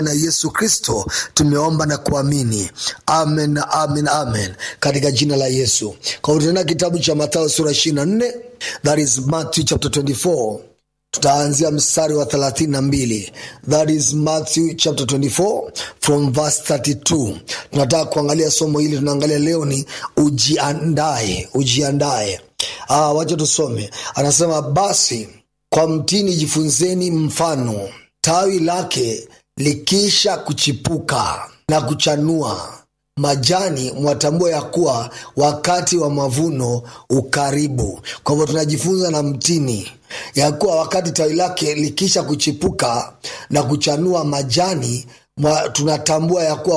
na Yesu Kristo tumeomba na kuamini, amen, amen, amen, katika jina la Yesu. Kwa hivyo tunaenda kitabu cha Mathayo sura ishirini na nne that is Matthew chapter 24 tutaanzia mstari wa thelathini na mbili that is Matthew chapter 24 from verse 32. Tunataka kuangalia somo hili, tunaangalia leo ni ujiandae, ujiandae. Ah, wacha tusome. Anasema basi kwa mtini jifunzeni mfano, tawi lake likisha kuchipuka na kuchanua majani, mwatambua ya kuwa wakati wa mavuno ukaribu. Kwa hivyo tunajifunza na mtini ya kuwa wakati tawi lake likisha kuchipuka na kuchanua majani, mwa, tunatambua ya kuwa